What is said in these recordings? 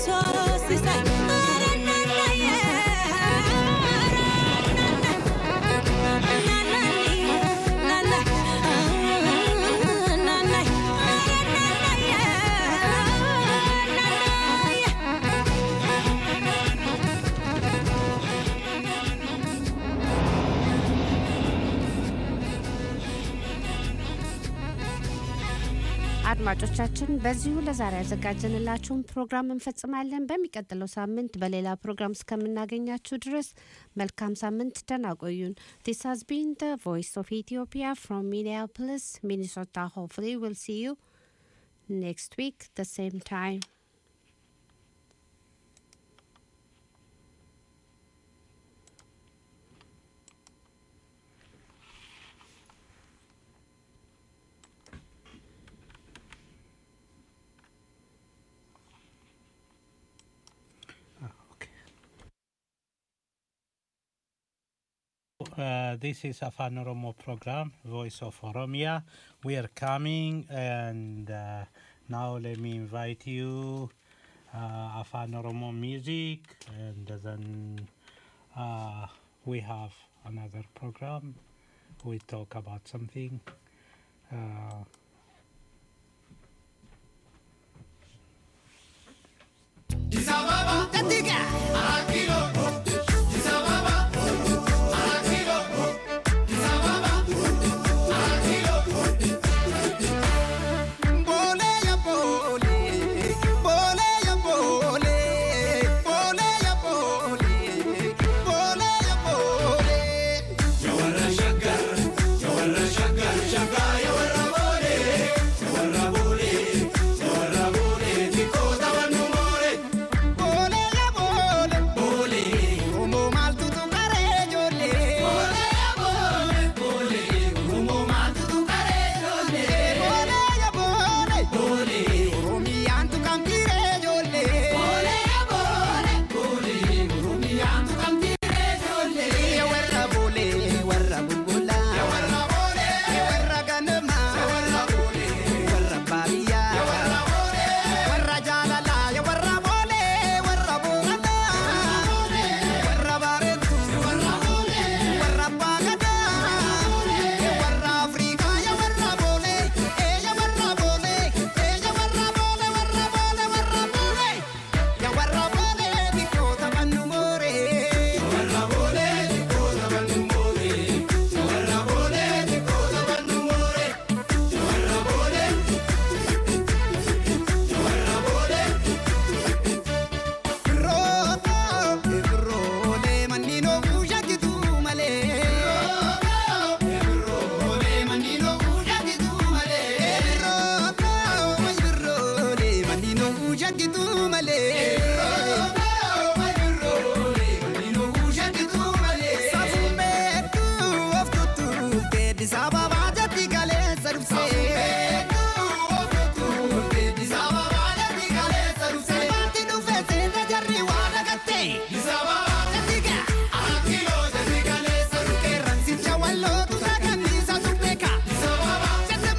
አድማጮቻችን በዚሁ ለዛሬ ያዘጋጀንላችሁን ፕሮግራም እንፈጽማለን። በሚቀጥለው ሳምንት በሌላ ፕሮግራም እስከምናገኛችሁ ድረስ መልካም ሳምንት፣ ደህና ቆዩን። ዲስ ሃዝ ቢን ደ ቮይስ ኦፍ ኢትዮጵያ ፍሮም ሚኒያፖሊስ ሚኒሶታ ሆፕፉሊ ዊል ሲ ዩ ኔክስት ዊክ ደ ሴም ታይም Uh, this is Afan Oromo program, Voice of Oromia. We are coming, and uh, now let me invite you uh, Afan Oromo music, and then uh, we have another program. We talk about something. Uh,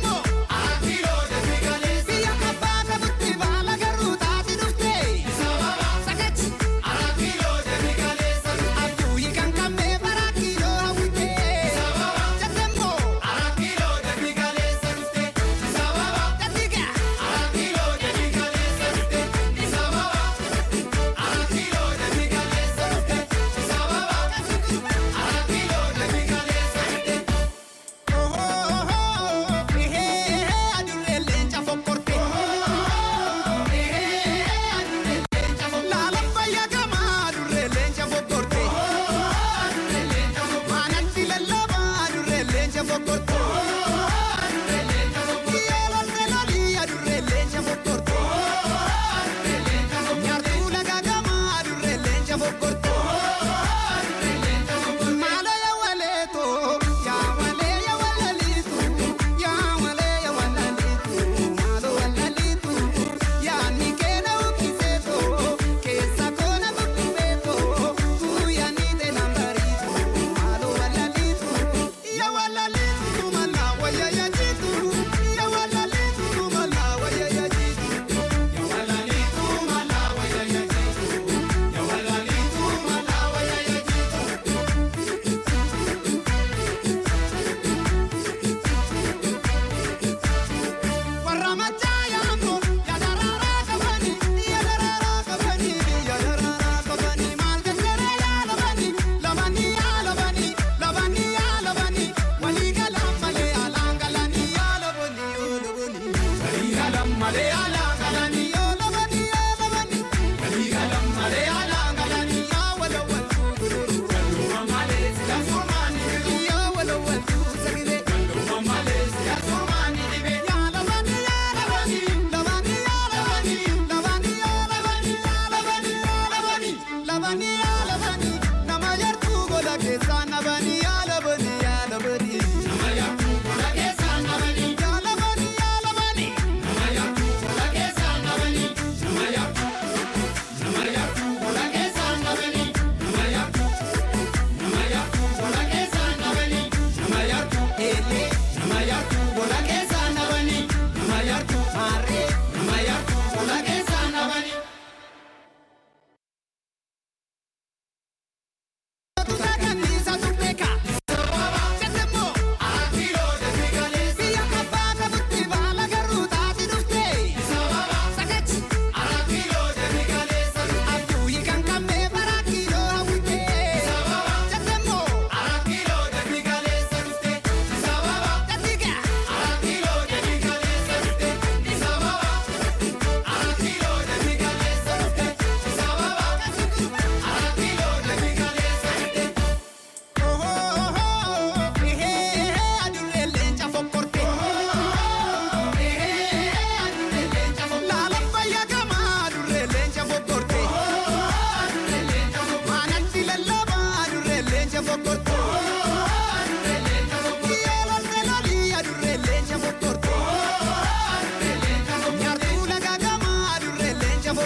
Biyya kabbaa qabutti baala garuu taati dhufte.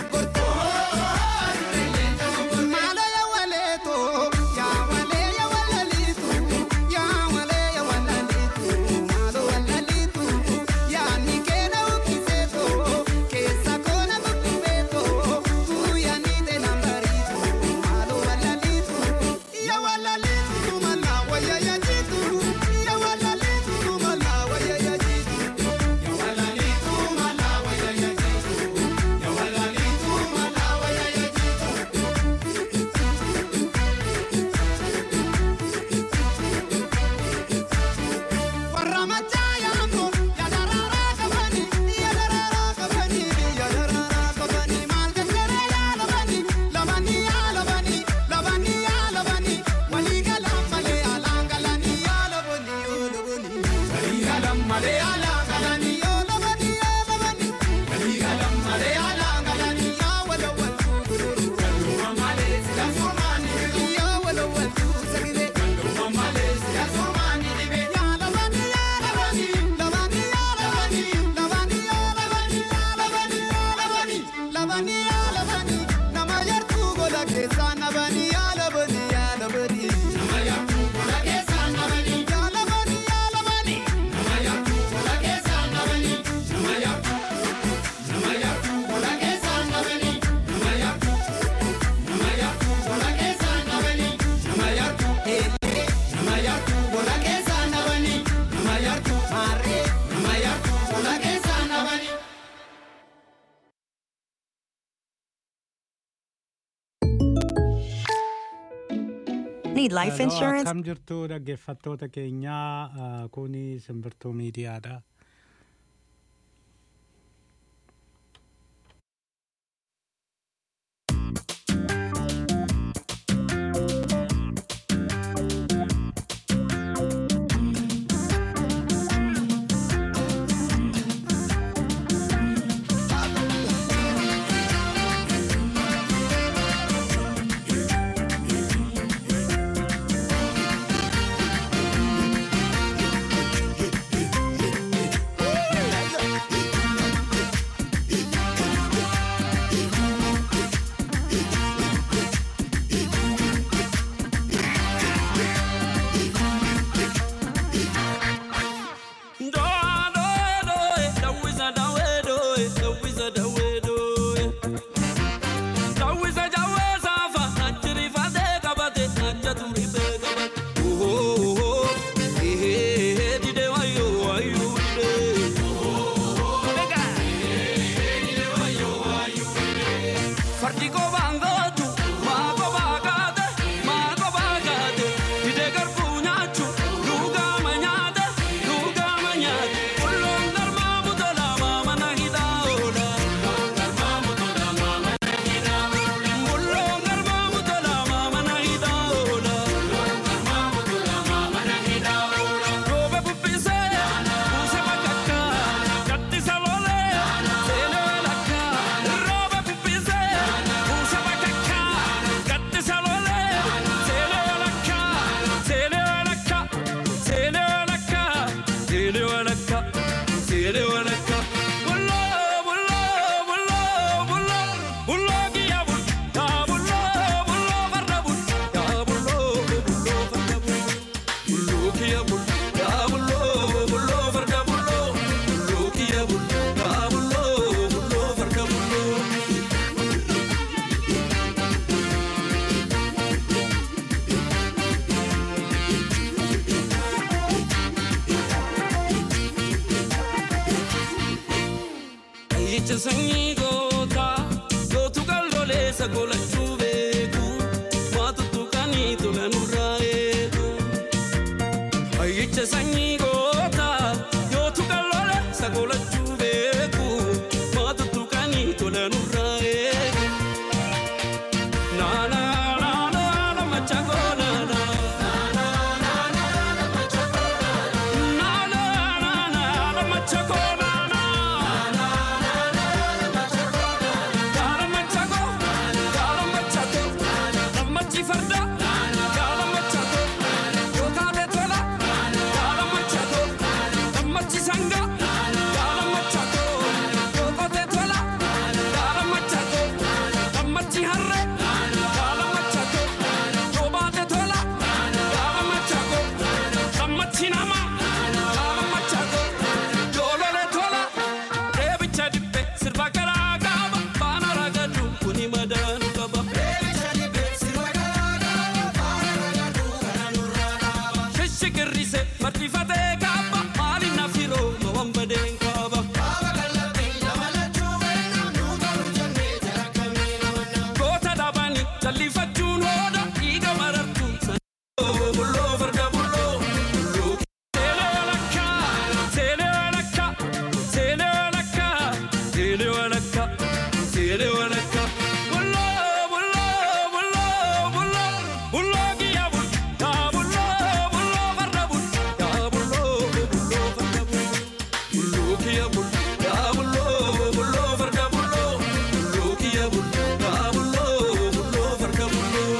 Need life Hello, insurance? Akkam jirtu dhaggeeffattoota keenyaa uh, kuni simbirtuu miidiyaadha. Ayyicha sanyii gootaa gootu qalloleessa golachuu beeku maatu tuqanii tola nurraa eegu. Ayyicha sanyii gootaa gootu qalloleessa golachuu beeku maatu tuqanii tola nurraa eegu. Naana naana namacha goonana. Naana naana namacha goonana. Gotta madaanu qaba. Shishikirrise martifatee kaaba maali na firoo ma wambadeen kaaba. Goota dhabanii jallifachuun hooda dhiiga marartuu sana. Bulloo farda bulloo bulloo. Seelee walakkaa seelee walakkaa seelee walakkaa seelee walakkaa seelee walakkaa. Bulloo bulloo bulloo bulloo bulloo kiyya bul yaa bulloo bulloo farda bul yaa bulloo bulloo farda bul bulloo kiyya bul yaa bulloo bulloo farda bulloo bulloo kiyya bul yaa bulloo bulloo farda bulloo.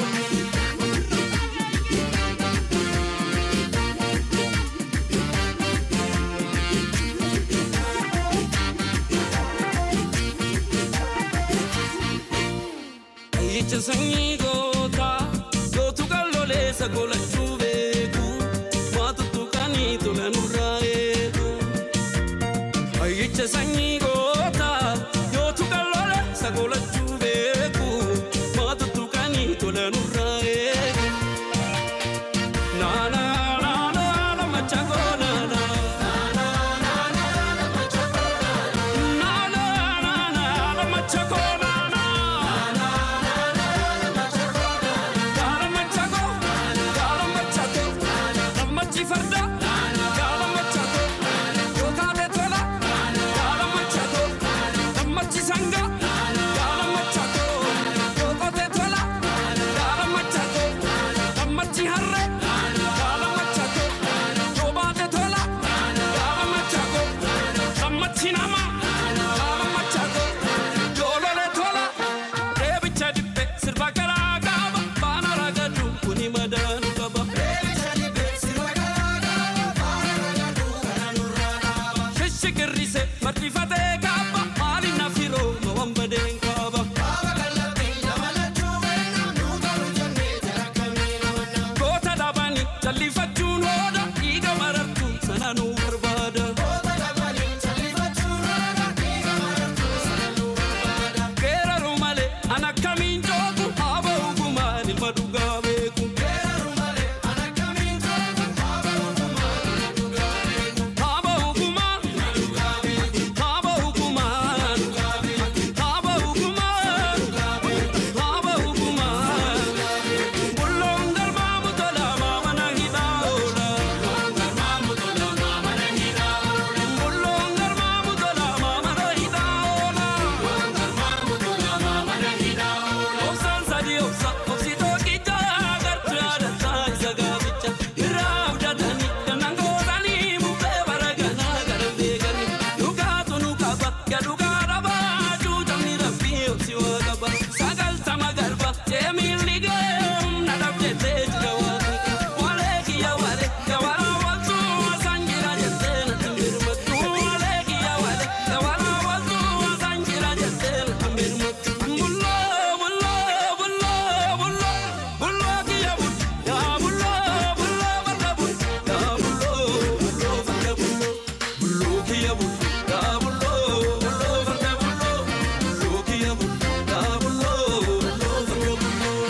Ayyicha sanyii gootaa gootu kalloleessa golachuu beeku maatu tuqanii tola nurraa eegu. Ayyicha sanyii gootaa gootu kalloleessa golachuu beeku maatu tuqanii tola nurraa eegu. Naana naana naana machangoo naana. Naana naana naana machangoo naana. Gaala machako, gaala machako, gammachi farda, gaala machako, yookaate tola, gaala machako, gammachi sanga, gaala machako, yookote tola, gaala machako, gammachi harre, gaala machako, yoobaate tola, gaala machako, gammachi nama, gaala machako, yoolole tola, deebicha dibbe sirba garaa gaaba, baana ragadu kuni madaanu qaba. Shishikirrise martifatee kaaba, maali na firoo ma wambadeen kaaba. Goota dhabanii jallifachuun hooda dhiiga marartuu sana nu barbaada. Geeraru malee an akkamiin joogu haaba ogumaan ilma dhugaa beeku. Haaba ogumaan haaba ogumaan haaba ogumaan haaba ogumaan bulloon galmaamu tola maamana hidhaa oola. Bulloon galmaamu tola maamana hidhaa oola. Obsaan sadii obsa obsi tokkicha agartuu aadaa isa gaaficha irraa abdatanii danaan gootanii bubbee baraganaa gara beekanii dhugaatu nu qaba gadhugaa dhabaa cuutamni rabbii obsi waa qaba sagaltama garba jeemiilli geem na dhabdettee jira waaqni walee kiyya walee gabaraa waltuu asaan jira jettee natti mirmattu walee kiyya walee gabaraa waltuu asaan jira jettee natti mirmattu bulloo bulloo bulloo bulloo bulloo kiyya bul yaa bulloo bulloo farda bul yaa bulloo bulloo farda bulloo bulloo kiyya bul yaa bulloo bulloo farda bulloo bulloo kiyya bul yaa bulloo bulloo farda bulloo.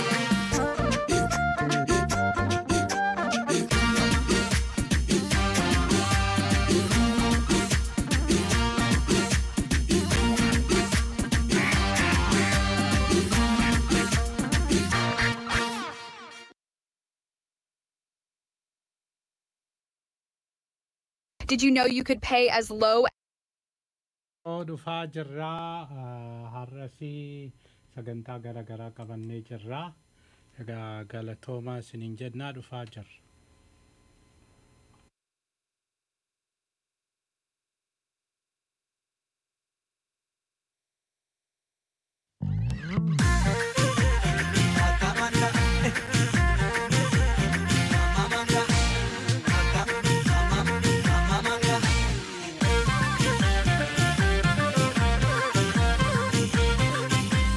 Did you know you could pay as low Oo dhufaa jirraa har'asii sagantaa gara garaa qabannee jirraa egaa galatoomaa isiniin jennaa dhufaa jirra.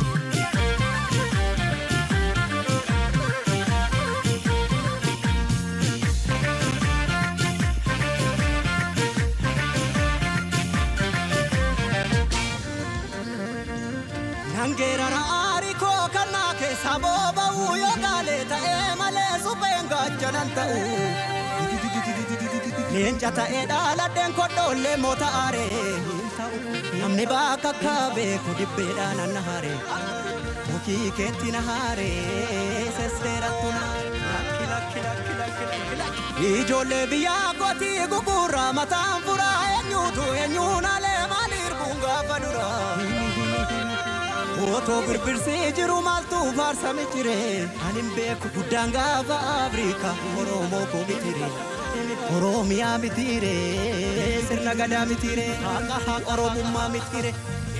Thank saboo ba'uu yoo gaale ta'ee malee supheen gaachanaan ta'u. Leenca ta'ee dhaaladheen kodhoollee moota aaree hin ta'u. Namni bakka akka beeku dibbeedhaan anna haaree. Mukii keetti na haaree sesseerattu na lakki lakki lakki lakki lakki lakki. Ijoollee biyyaa gootii gugurraa mataan furaa eenyuutu eenyuun alee maaliir gaafa duraa. Otoo birbirsee jiru maaltu faarsame jire anin beeku guddaan gaafa Afrikaa Oromoo koo mitire Oromiyaa mitire sirna gadaa mitire haqa haqa Oromummaa mitire.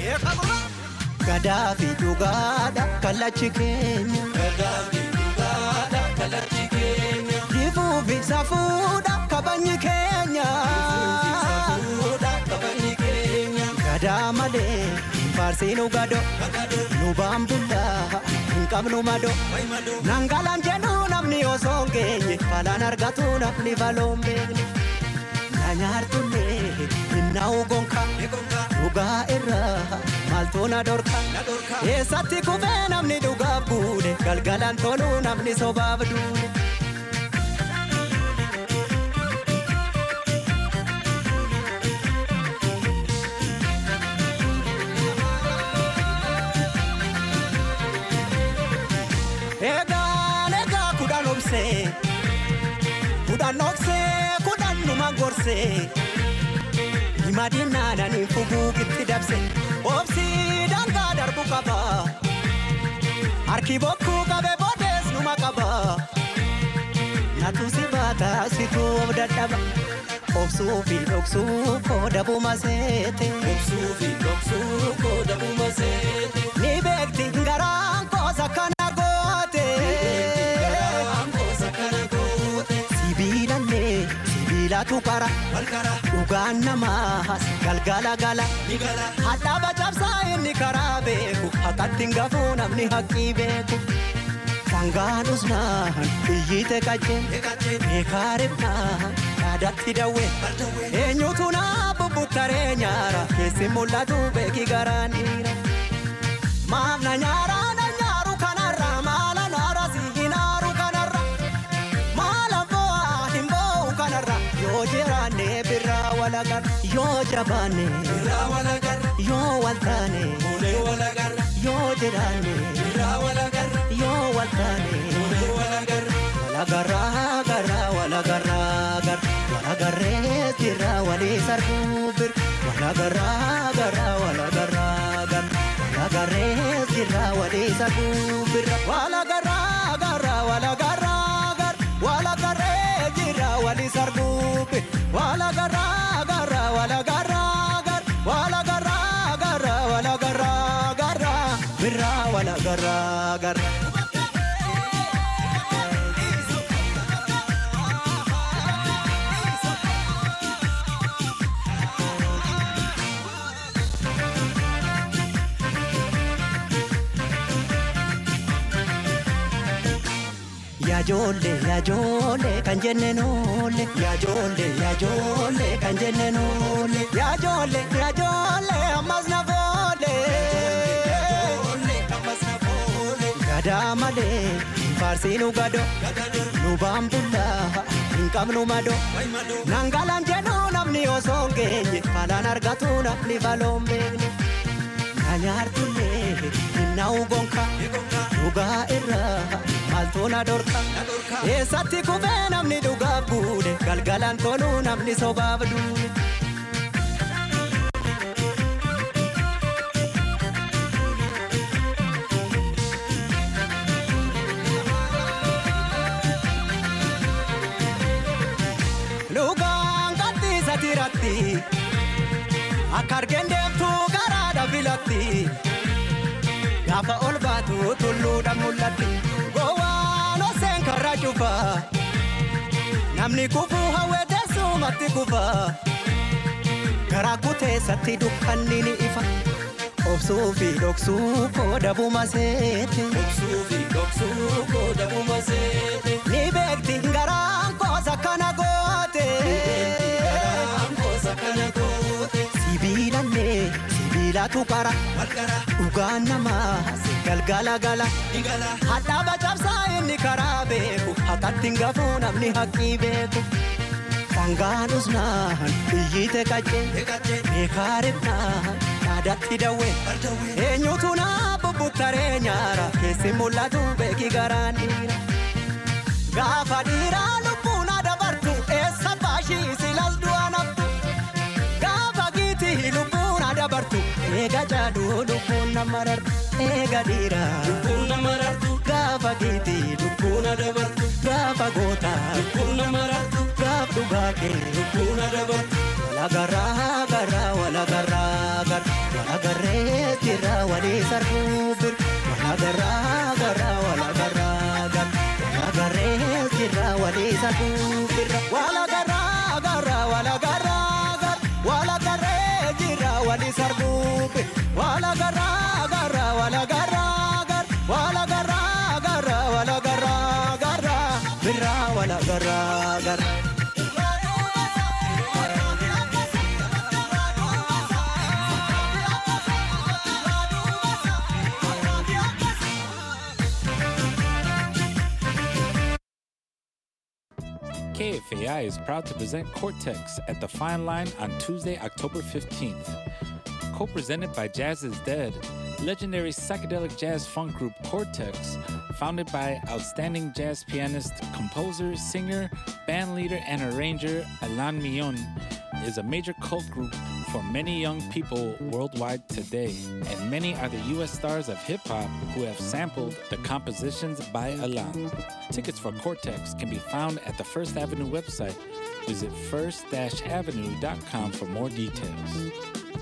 Gadaa fi dhugaadha kallachi keenya. Gadaa fi dhugaadha kallachi keenya. Difuu fi safuudha kabajni keenya. Gadaa malee faarsiinu gado nu baambullaa hin qabnu mado nangalaan jedhu namni osoo hin geenye falaan argatu namni faloon beekne na nyaartullee hinnaa'u gonka dhugaa irraa maaltu na dorka eessatti kufee namni dhugaaf buune galgalaan toluu namni sobaaf duune. Egaan egaa kudhan obsee kudhan obsee kudhan numa gorsee himadinaananii fuguugitti dabse obsii dangaa darbu qaba harki bokkuu qabe boodees numa qaba natu si baata situu of dadhaba obsuu fi dhoksuu koo dabuma seete obsuu fi dhoksuu koo dabuma seete ni beekti garaan koosa kana goote sibiilallee sibiilatu qara dhugaan namaas galgala gala hadhaaba cabsaa inni karaa beeku haqatti hin gafuu namni haqqii beeku sangaanus naan iyyite qacceen beekaarifnaan yaadatti dawwe eenyutu naa bubbuttaree nyaara keessi mul'atu beeki garaan dhiira maaf na nyaara na nyaaru kanarra maala naara si hinaaru kanarra maala bo'aa hin bo'u kanarra yoo jiraanne birraa walagar yoo jabaanne birraa walagar yoo waltaane ulee walagar yoo jiraanne birraa walagar yoo waltaane ulee walagar walagarraa garraa walagarraa gar walagarree jirraa walii sarbuu bir walagarraa garraa walagarraa gar walagarree jirraa walii sarbuu bir walagarraa garraa walagarraa gar walagarree jirraa walii sarbuu bir walagarraa garraa walagarraa gar walagarraa garraa walagarraa garraa birraa walagarraa garraa. Yaajoollee yaajoollee kan jenne noolle yaajoollee yaajoollee kan jenne noolle yaajoollee yaajoollee ammas na foole. Gadaa malee faarsiinu gado nu baambullaa hin qabnu mado nangalaan jedhu namni osoo hin geenye falaan argatu namni faloon beekne. Na nyaartullee hinnaa'u gonka dhugaa irraa maaltu na dorka eessatti kufee namni dhugaaf buune galgalaan toluu namni sobaaf duune. Lugaan gadhiisa tiratti akka argeen deemtuu garaadha filatti gaafa ol baatu tulluudha mul'atti gowwaan oseen karra cufa namni kufuu hawwee teessumatti kufa garaa kuteessatti dukkanni ni ifa obsuu fi dhoksuu koo dabuma seete obsuu fi dhoksuu koo dabuma seete ni beekti garaan koosa kana goote sibiilallee sibiilatu qara dhugaan namaa galgala gala hadhaaba cabsaa inni karaa beeku hakatti hin gafuu namni haqqii beeku sangaan usnaan iyyite qaccee beekaa ribnaan dhaadatti dawwee eenyutu naa bubbuttaree nyaara keessi mul'atu beeki garaan dhiira gaafa dhiiraa lubbuun adabartu eessa baashii silas du'a naftu gaafa giitii lubbuun adabartu eega jaaduu lubbuun nama rartu eega dhiiraa lubbuun nama rartu gaafa giitii lubbuun adabartu gaafa gootaa lubbuun nama rartu gaaf dhugaa kee lubbuun adabartu wala garaa garaa wala garaa garaa wala garree jirra walii sarruu bir wala garaa garaa wala garaa garaa wala garree jirra walii sarruu bir wala garaa garaa wala garaa garaa wala garree jirra walii sarruu bir wala garaa garaa wala garaa garaa wala garaa garaa wala garaa garaa birra wala garaa garaa. KFAI is proud to present Cortex at the Fine Line on Tuesday, October 15th. Co presented by Jazz is Dead, legendary psychedelic jazz funk group Cortex, founded by outstanding jazz pianist, composer, singer, band leader, and arranger Alan Millon, is a major cult group for many young people worldwide today, and many are the U.S. stars of hip hop who have sampled the compositions by Alan. Tickets for Cortex can be found at the First Avenue website. Visit first-avenue.com for more details.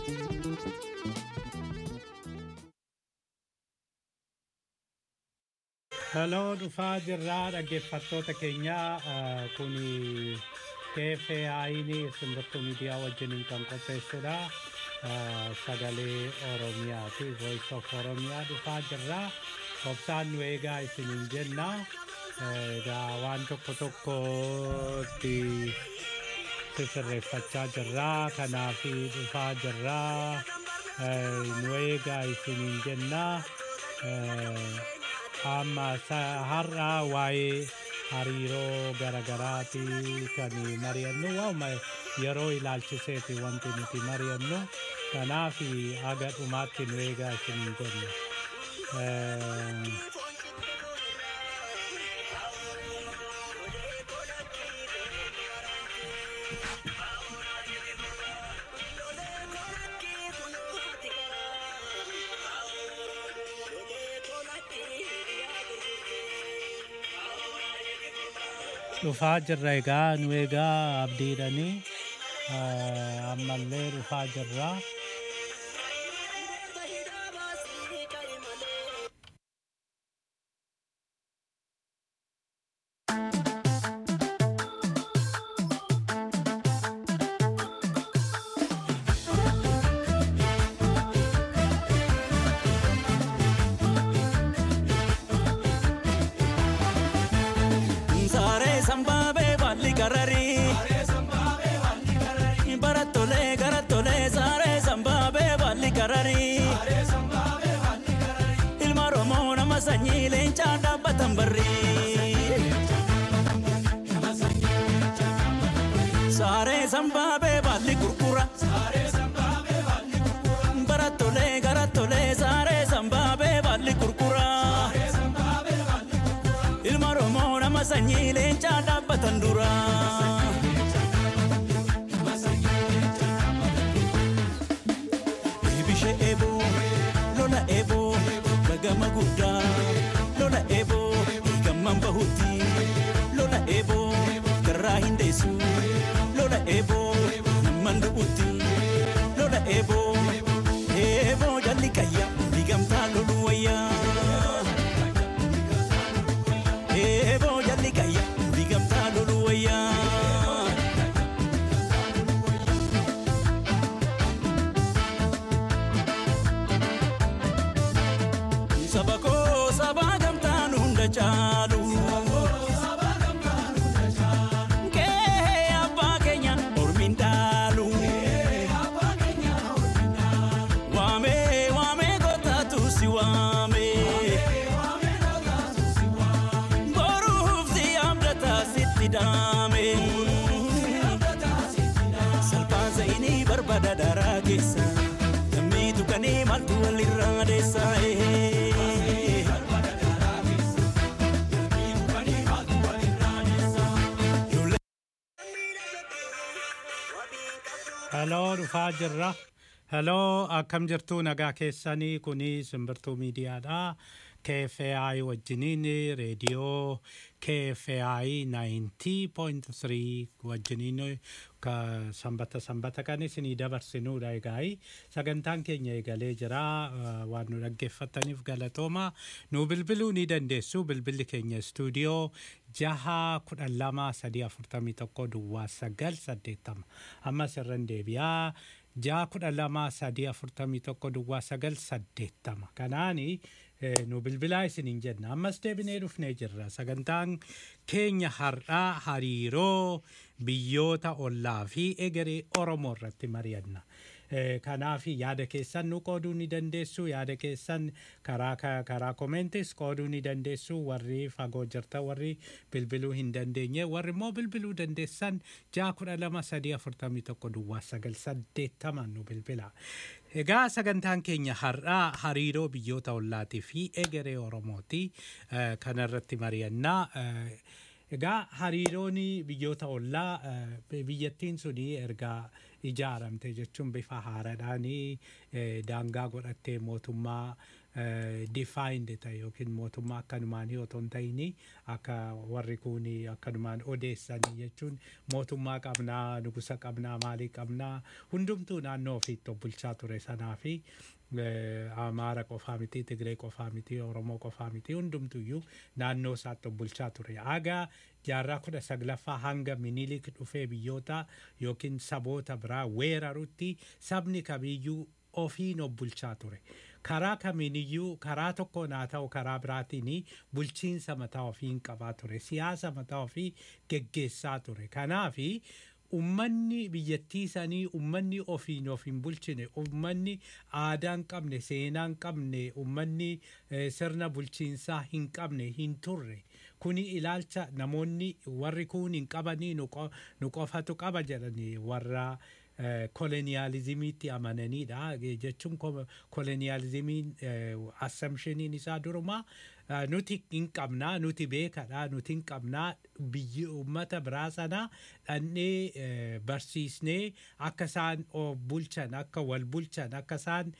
Hello, dhufaa jirraa dhaggeeffattoota keenya eh, kuni KFAI'n simbirtuu miidiyaa wajjiniin kan qopheessudha. Eh, Sagalee Oromiyaati. Voice of Oromiyaa dhufaa jirraa. Obsaan nu eegaa isiniin jenna. Eh, Egaa waan tokko tokkotti sirreeffachaa jirraa. Kanaaf dhufaa jirraa. Eh, Nu eegaa isiniin jenna. Eh, amma sa- har'a waa'ee hariiroo garagaraati kan mari'annu waa'uma yeroo ilaalchiseeti wanti nuti mari'annu kanaaf haga dhumaatti nu eegaa isiniin jenna. Eh, dhufaa jirra egaa nu egaa abdiidhanii eh, ammallee dhufaa jirra. Saaree sambaabee balli gararii. Barattolee garattolee saaree sambaabee balli gararii. Ilma Oromoo nama sanyii leencaa dhaabbatan barrii. Saaree sambaabee balli gurgura. Barattolee garattolee saaree sambaabee balli gurgura. Ilma Oromoo nama sanyii leencaa dhaabbatan dura. Eebishee eeboo lola eeboo gagama guddaa lola eeboo gamman bahutti lola eeboo garraa hin deessu lola eeboo namman du'utti lola eeboo eeboo jalli qayya digamtaa lolu wayyaa. Eeboo jalli qayya digamtaa lolu wayyaa. Saba koo saba gamtaan hunda caalu. Kee abbaa keenya ormiin dhaalu. Waamee waamee gootaatu si waamee. ida'ame. Salphaan zayinii barbada daraa keessa. Namni tuqanii maaltu walirraa adeessa. Heloo dhufaa jirra. Heloo akkam jirtu nagaa keessanii kuni simbirtuu miidiyaadha. KFAI wajjiniin reediyoo KFAI 90.3 wajjiniin ka sanbata sanbata kan isinii dabarsinuudha egaa sagantaan keenya eegalee jira uh, waan nu dhaggeeffataniif galatooma nu bilbiluu ni dandeessu bilbilli keenya istuudiyoo jaha kudhan lama sadii afurtamii tokko duwwaa sagal saddeettama ammas irran deebi'aa jaha kudhan lama sadii afurtamii tokko duwwaa sagal saddeettama kanaani eh, nu bilbilaa isiniin jenna ammas deebinee dhufnee jirra sagantaan keenya har'aa hariiroo biyyoota ollaa fi egeree oromoo irratti mari'anna. Eh, kanaaf yaada keessan nu qooduu ni dandeessu yaada keessan karaa ka- karaa komentis qooduu ni dandeessu warri fagoo jirta warri bilbiluu hin dandeenye warri immoo bilbiluu dandeessan ja'a kudha lama sadii afurtamii tokko duwwaa sagal saddeettaman nu bilbila. Egaa sagantaan keenya har'aa hariiroo biyyoota ollaatii fi egeree oromooti eh, kanarratti mari'annaa. Eh, Egaa hariiroon biyyoota ollaa eh, biyyattiin suni erga ijaaramte jechuun bifa haaraadhaan eh, daangaa godhattee mootummaa defined ta'e yookiin mootummaa akkanumaan otoo hin ta'in akka warri kun akkanumaan odeessanii jechuun mootummaa qabnaa nugusa qabnaa maalii qabnaa hundumtuu naannoo ofiitti of bulchaa ture sanaa fi eh, Amaara qofaa miti, Tigree qofaa miti, Oromoo qofaa miti, hundumtuyyuu naannoo isaatti of bulchaa ture. Aga jaarraa kudha saglaffaa hanga minilik dhufee biyyoota yookiin saboota biraa weerarutti sabni kamiyyuu ofiin of bulchaa ture. Karaa kamiiniyyuu karaa tokkoon haa ta'u karaa biraatiin bulchiinsa mataa ofiin qabaa ture. Siyaasa mataa ofii geggeessaa ture. Kanaafi ummanni biyyattii sanii ummanni ofiin of hin bulchine ummanni aadaa hin qabne seenaa hin qabne ummanni eh, sirna bulchiinsaa hin qabne hin turre kuni ilaalcha namoonni warri kun hin qabanii nu qo- nu qofatu qaba jedhanii warra koloniyaalizimiitti amananiidha Eh, jechuun ko- koloniyaalizimiin assamshiniin isaa durumaa eh, nuti hin qabnaa nuti beekadha nuti hin qabnaa biyyi uummata biraa sana dhannee eh, barsiisnee akka isaan of bulchan akka wal bulchan akka isaan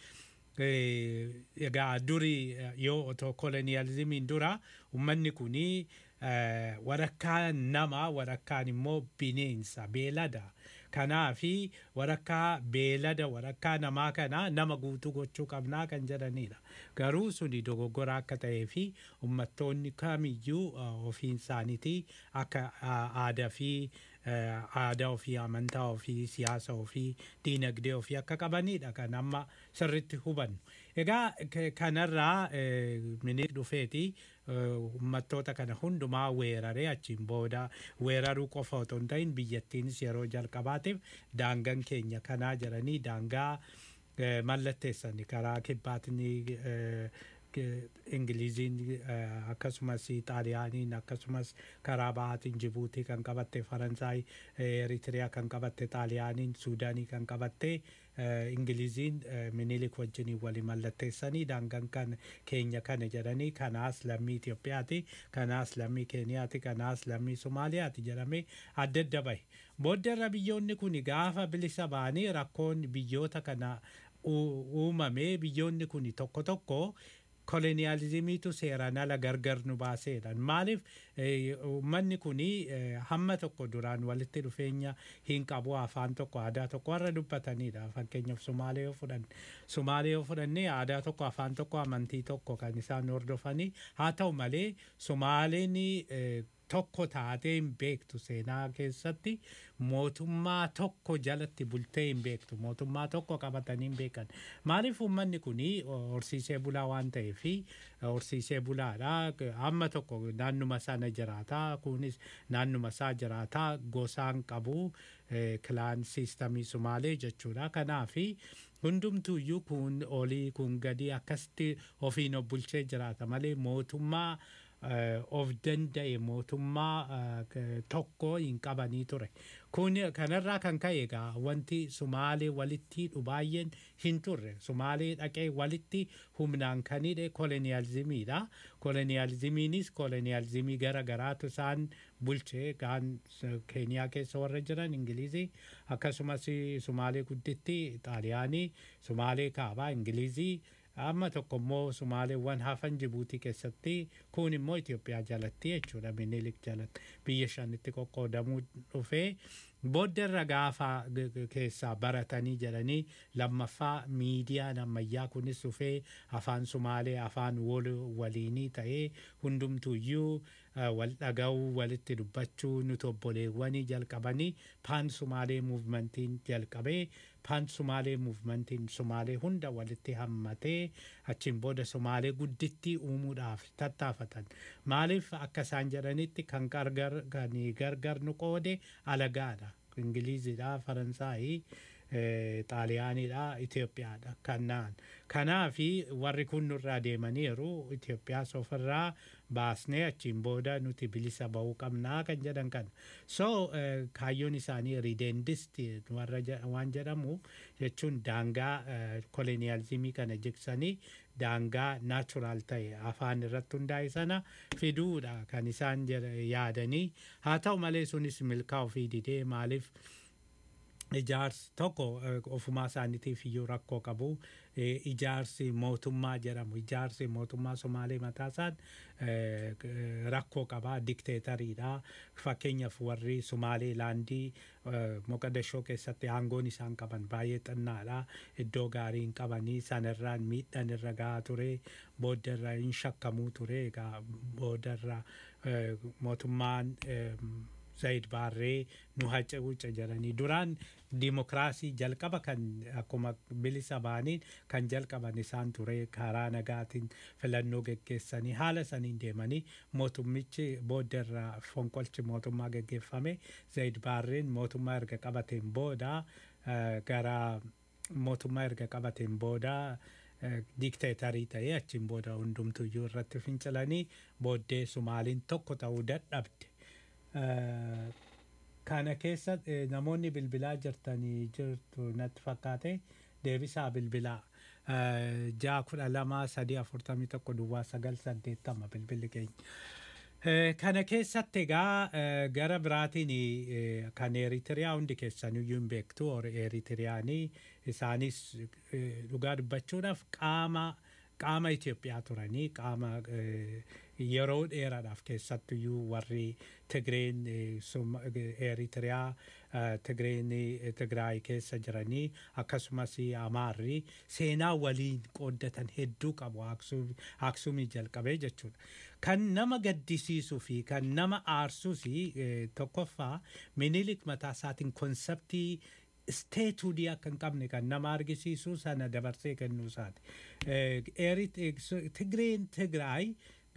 eh, egaa durii eh, yoo otoo koloniyaalizimiin dura ummanni kunii eh, walakkaan nama walakkaan immoo bineensa beelada kanaafi walakkaa beelada walakkaa namaa kana nama guutuu gochuu qabnaa kan jedhanidha garuu suni dogoggora akka ta'ee fi ummattoonni kamiyyuu uh, ofiin isaaniiti akka uh, aadaa fi uh, aadaa ofii amantaa ofii siyaasa ofii diinagdee ofii akka qabanidha kan amma sirritti hubannu egaa k- kanarraa eh, minilik dhufeeti eh, ummattoota kana hundumaa weeraree achiin booda weeraruu qofa otoo hin ta'in biyyattiinis yeroo jalqabaatiif daangaan keenya kanaa jedhanii daangaa eh, mallatteessani karaa kibbaatiin eh, ke- ingiliziin eh, akkasumas xaaliyaaniin akkasumas karaa bahaatiin jibuutii kan qabatte faransaay eh, eritiriyaa kan qabatte xaaliyaaniin suudaanii kan qabatte eh, ingiliziin eh, minilik wajjiniin wali mallatteessanii daangaan kan keenya kana jedhanii kanaas lammii Itoophiyaati kanaas lammii Keeniyaati kanaas lammii Somaaliyaati jedhamee adda adda bahe booddarra biyyoonni kun gaafa bilisa ba'anii rakkoon biyyoota kana u- uumamee biyyoonni kun tokko tokko koloniyaalizimiitu seeraan ala gargar nu baaseedha maaliif eh, uummanni kun hamma tokko duraan walitti dhufeenya hin qabu afaan tokko aadaa tokko warra dubbatanidha fakkeenyaaf sumaalee yoo fudhan sumaalee yoo fudhannee aadaa tokko afaan tokko amantii tokko kan isaan hordofanii haa ta'u malee sumaaleen eh, tokko taatee hin beektu seenaa keessatti mootummaa tokko jalatti bultee hin beektu mootummaa tokko qabatanii hin beekan maaliif uummanni kun horsiisee bulaa waan ta'eef horsiisee bulaadha amma tokko naannuma sana jiraataa kunis naannuma isaa jiraataa gosaan qabu kilaan siistamii sumaalee jechuudha kanaafi hundumtuuyyuu kun olii kun gadi akkasitti ofiin of bulchee jiraata malee mootummaa eh, of danda'e mootummaa eh, k- tokko hin qabanii ture. Kun kanarraa kan ka'e egaa wanti Sumaalee walitti hidhu baay'een hin turre. Sumaalee dhaqee walitti humnaan kan hidhe koloniyaalizimiidha. Koloniyaalizimiinis koloniyaalizimii gara garaatu isaan bulchee gaan Keeniyaa keessa warra jiran Ingilizii akkasumas Sumaalee gudditti Xaaliyaanii, Sumaalee kaabaa Ingilizii amma tokko immoo Sumaaleewwan hafan Jibuutii keessatti kun immoo Itoophiyaa jalatti jechuudha Minilik jalatti biyya shanitti qoqqoodamuu dhufee booddarra gaafa g- g- keessaa baratanii jedhanii lammaffaa miidiyaan ammayyaa kunis dhufee afaan Sumaalee afaan wal waliinii ta'ee hundumtuyyuu uh, wal dhaga'uu walitti dubbachuu nuti obboleewwanii jalqabanii paan Sumaalee muuvmentiin jalqabee paan Sumaalee muuvmentiin Sumaalee hunda walitti hammatee achiin booda Sumaalee guddittii uumuudhaaf tattaafatan. Maaliif akka isaan jedhanitti kan gargar kan gargar nu qoode alagaadha. Ingiliizidha, Faransaayii, eh, Xaaliyaanidha, Itoophiyaadha kanaan. Kanaafi warri kun nurraa deemaniiru Itoophiyaas ofirraa baasnee achiin booda nuti bilisa bahuu qabnaa kan jedhan kana. So eh, kaayyoon isaanii ridendist warra je- waan jedhamu jechuun daangaa eh, koloniyaalizimii kana jigsanii daangaa naachuraal ta'e afaan irratti hundaa'e sana fiduudha kan isaan jedha- yaadanii haa ta'u malee sunis milkaa ofii didee maaliif ijaarsi tokko eh, ofumaa isaaniitiif iyyuu rakkoo qabu Eh, ijaarsi mootummaa jedhamu ijaarsi mootummaa somaalee mataasaan eh, k- eh, rakkoo qabaa dikteetariidha fakkeenyaaf warri somaalee laandii eh, moqadashoo keessatti aangoon isaan qaban baay'ee xinnaadha iddoo gaarii hin qabanii sanarraan miidhaan irra gahaa ture booddarra hin shakkamuu ture egaa booddarra eh, mootummaan em, Zayid Baarree nu hacuuca jedhanii duraan dimokiraasii jalqaba kan akkuma bilisa baaniin kan jalqaban isaan ture karaa nagaatiin filannoo geggeessanii haala saniin deemanii mootummichi booddarraa fonqolchi mootummaa geggeeffame Zayid Baarreen mootummaa erga qabateen booda eh, gara mootummaa erga qabateen booda eh, dikteetarii ta'ee achiin booda hundumtuyyuu irratti fincilanii booddee Sumaaliin tokko ta'uu dadhabde. Eh, kana keessa eh, namoonni bilbilaa jirtanii jirtu natti fakkaate deebisaa bilbilaa Eh, ja'a kudha lama sadii afurtamii tokko duwwaa sagal saddeettama bilbilli keenya. Eh, Kana keessatti egaa eh, gara biraatiin eh, kan Eritiriyaa hundi keessaniyyuu hin beektu or Eritiriyaanii isaanis eh, dhugaa dubbachuudhaaf qaama qaama Itoophiyaa turanii qaama eh, yeroo dheeraadhaaf keessattuyyuu warri Tigreen eh, Sum- eh, Eritiriyaa eh, Tigreen eh, Tigraay keessa jiranii akkasumas Amaarri seenaa waliin qooddatan hedduu qabu Aksum- Aksumii jalqabee jechuudha. Kan nama gaddisiisuu fi kan nama aarsuus eh, tokkoffaa minilik mataa isaatiin konseptii isteetuudii akka hin qabne kan nama argisiisu sana dabarsee kennuu isaati. Eh, Erit- eh, so- Tigreen Tigraay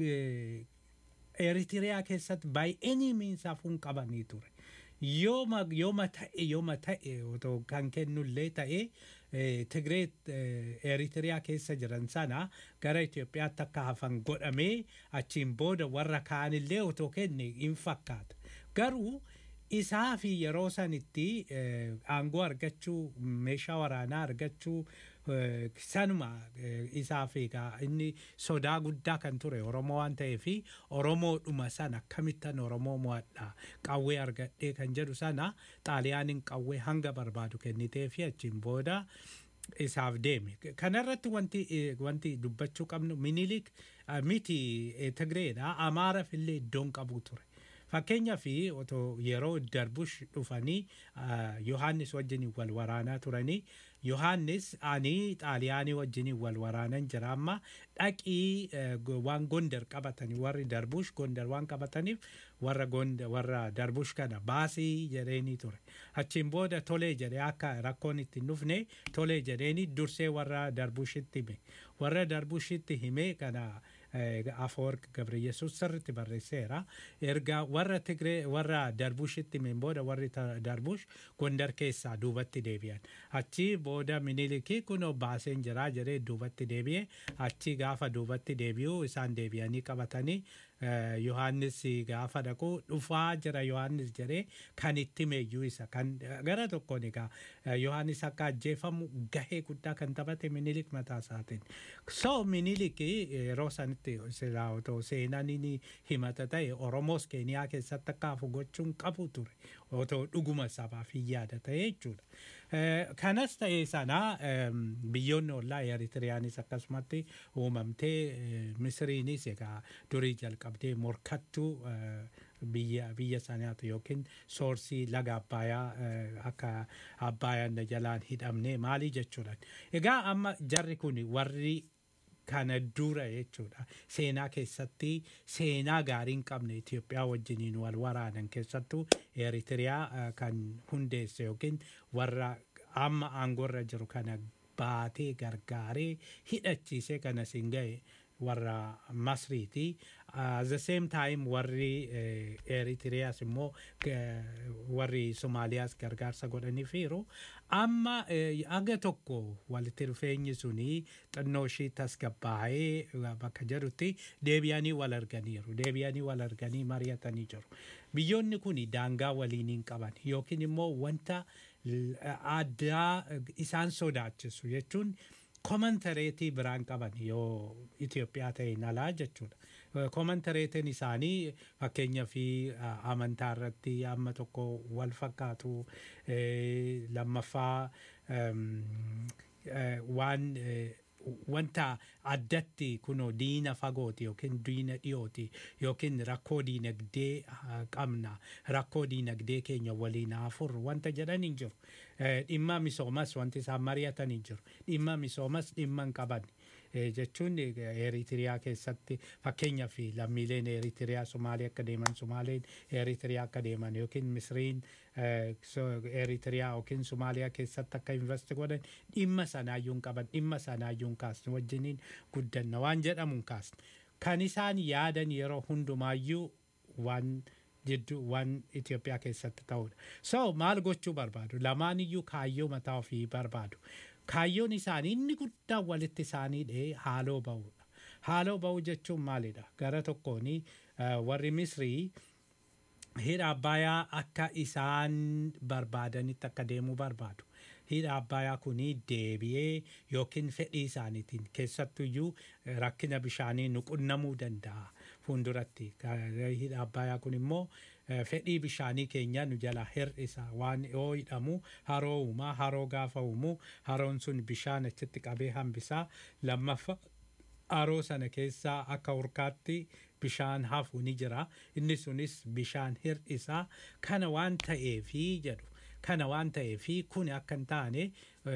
eh, Eritiriyaa keessatti by any means hafuun qabanii ture. Yooma yooma ta'e yooma ta'e otoo kan kennullee ta'e eh, Tigree eh, Eritiriyaa keessa jiran sana gara Itoophiyaatti akka hafan godhamee achiin booda warra kaanillee otoo kenne hin fakkaata. Garuu isaa fi yeroo sanitti eh, aangoo argachuu meeshaa waraanaa argachuu eh, sanuma eh, isaaf egaa inni sodaa guddaa kan ture oromoo waan ta'eef oromoodhuma sana akkamittan oromoo mo'adha qawwee argadhee kan jedhu sana xaaliyaaniin qawwee hanga barbaadu kennitee fi achiin booda isaaf deeme kanarratti wanti eh, wanti dubbachuu qabnu minilik eh, miti eh, tigreedha amaaraaf illee iddoon qabu ture Fakkeenyaa fi otoo yeroo darbush dhufanii ah, Yohaannis wajjin wal waraanaa turanii Yohaannis ani xaaliyaanii wajjin wal waraanan jira amma dhaqii eh, go- waan gondar qabatanii warri darbush gondar waan qabataniif warra gondar warra darbush kana baasii jedheeni ture. Achiin booda tolee jedhee akka rakkoon itti hin dhufne tolee jedheeni dursee warra darbushitti hime. Warra darbushitti hime kana Afoorq Gabriyyesuus sirriitti barreesseera. Erga warra Tigree warra Darbushitti himeen booda warri Darbush Gondar keessaa duubatti deebi'an. Achi booda Minilikii kunoo baaseen jiraa jedhee duubatti deebi'e. Achi gaafa duubatti deebi'u isaan deebi'anii qabatanii Yohaannis gaafa dhaqu dhufaa jira Yohaannis jedhee kan itti meeyyuu isa kan gara tokkoon egaa Yohaannis akka ajjeefamu gahee guddaa kan taphate Minilik mataa isaatiin. So Minilik yeroo sanitti silaa otoo seenaan inni himata ta'e Oromoos Keeniyaa keessatti akka hafu gochuun qabu ture. Otoo dhuguma sabaaf hin yaada ta'e jechuudha. Kanas ta'ee sana biyyoonni ollaa Eritiriyaanis akkasumatti uumamtee Misiriinis egaa durii jalqabdee morkattuu biyya biyya sanaati yookiin soorsii laga abbayaa akka abbayaan jalaan hidhamne maalii jechuudha. Egaa amma jarri kun warri kana dura jechuudha. Seenaa keessatti seenaa gaarii hin qabne Itoophiyaa wajjiniin wal waraanan keessattuu Eritiriyaa kan hundeesse yookiin warra amma aangorra jiru kana baatee gargaaree hidhachiisee kana siin ga'e warra Masriiti. At the same time warri Eritiriyaas immoo warri Somaaliyaas gargaarsa godhaniifiiru. Amma aga tokko walitti dhufeenyi suni xinnoo ishii tasgabbaa'ee bakka jedhutti deebi'anii wal arganiiru. Deebi'anii wal arganii mari'atanii jiru. Biyyoonni kun daangaa waliin hin qaban yookiin immoo wanta addaa isaan sodaachisu jechuun komantareetii biraan qaban yoo Itoophiyaa ta'een alaa jechuudha. Komantareetiin isaanii fakkeenyaa fi amantaa irratti amma tokko wal fakkaatu lammaffaa waan wanta addatti kunoo diina fagooti yookiin diina dhiyooti yookiin rakkoo diinagdee qabna rakkoo diinagdee keenya waliin haafur wanta jedhan hin jiru. Dhimma misoomas wanti isaan mari'atan hin jiru. Dhimma misoomas dhimma hin qaban. jechuun Eritiriyaa keessatti fakkeenyaaf lammiileen Eritiriyaa Somaalee akka deeman Somaaleen Eritiriyaa akka deeman yookiin Misriin Eritiriyaa yookiin Somaaliyaa keessatti akka investi godhan dhimma sanaayyuu hin qaban dhimma sanaayyuu hin kaasne wajjiniin guddanna waan jedhamu hin kaasne. Kan isaan yaadan yeroo hundumaayyuu waan jidduu waan Itoophiyaa keessatti ta'udha. So maal gochuu barbaadu? Lamaan iyyuu kaayyoo mataa ofii barbaadu. kaayyoon isaanii inni guddaan walitti isaanii dhee haaloo ba'uudha. Haaloo ba'uu jechuun maalidha? Gara tokkoon warri Misrii hidha Abbayaa akka isaan barbaadanitti akka deemuu barbaadu. Hidha Abbayaa kuni deebi'ee yookiin fedhii isaaniitiin keessattuyyuu rakkina bishaanii nuqunnamuu danda'a fuulduratti. Hidha Abbayaa kun immoo fedhii bishaanii keenya nu jala hir'isa waan yoo hidhamu haroo uumaa haroo gaafa uumu haroon sun bishaan achitti qabee hambisaa lammaffaa haroo sana keessaa akka urkaatti bishaan hafu ni jira inni sunis bishaan hir'isaa kana waan ta'eefi jedhu kana waan ta'eefi kun akka hin taane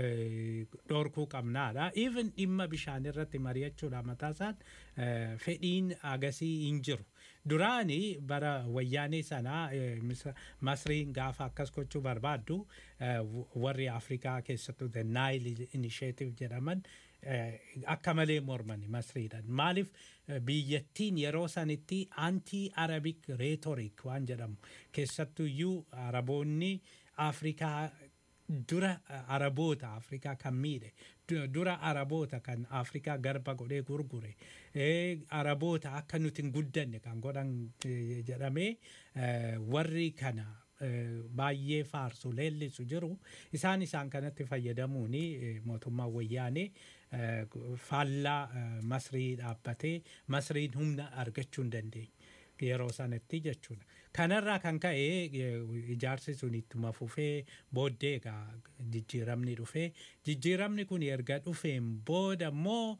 dhorkuu qabnaadha. Even dhimma bishaan irratti mari'achuudha mataa isaan fedhiin agasii hin jiru. Duraani bara wayyaanee sanaa Masriin gaafa akkas gochuu barbaaddu warri Afrikaa keessattuu The Nile Initiative jedhaman akka malee mormani Masriidhaan. Maaliif biyyattiin yeroo sanitti anti Arabic rhetoric waan jedhamu keessattuyyuu Araboonni Afrikaa dura araboota afrikaa kan miidhe dura araboota kan afrikaa garba godhee gurgure araboota akka nuti hin guddanne kan godhan jedhamee warri kana baay'ee faarsu leellisu jiru isaan isaan kanatti fayyadamuun mootummaa wayyaanee faallaa masrii dhaabbatee masriin humna argachuu hin dandeenye. yeroo sanatti jechuudha. Kanarraa kan ka'e ijaarsi sun ittuma fufee booddee egaa jijjiiramni dhufee jijjiiramni kun erga dhufeen booda immoo